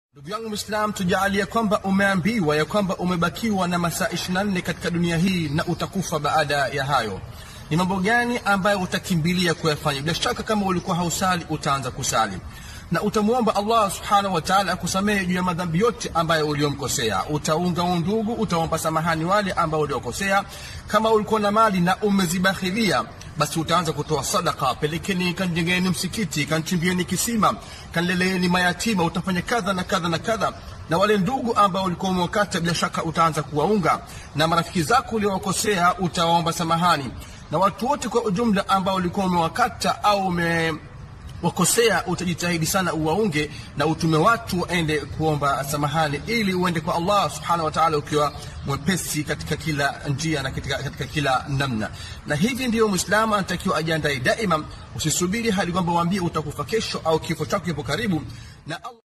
Ndugu yangu Mwislamu, tujaalie kwamba umeambiwa ya kwamba umebakiwa na masaa 24 katika dunia hii na utakufa baada ya hayo. Ni mambo gani ambayo utakimbilia kuyafanya? Bila shaka kama ulikuwa hausali utaanza kusali na utamwomba Allah subhanahu wa ta'ala akusamehe juu ya madhambi yote ambayo uliomkosea. Utaunga undugu, utaomba samahani wale ambao uliokosea. Kama ulikuwa na mali na umezibakhilia, basi utaanza kutoa sadaka, pelekeni, kanjengeni msikiti, kanchimbieni kisima, kanleleeni mayatima, utafanya kadha na kadha na kadha na wale ndugu ambao ulikuwa umewakata, bila shaka utaanza kuwaunga, na marafiki zako uliowakosea utawaomba samahani, na watu wote kwa ujumla ambao ulikuwa umewakata au ume wakosea utajitahidi sana uwaunge na utume watu waende kuomba samahani ili uende kwa Allah subhanahu wa ta'ala ukiwa mwepesi katika kila njia na katika, katika kila namna. Na hivi ndiyo Muislamu anatakiwa ajiandae daima, usisubiri hadi kwamba waambie utakufa kesho au kifo chako kipo karibu na Allah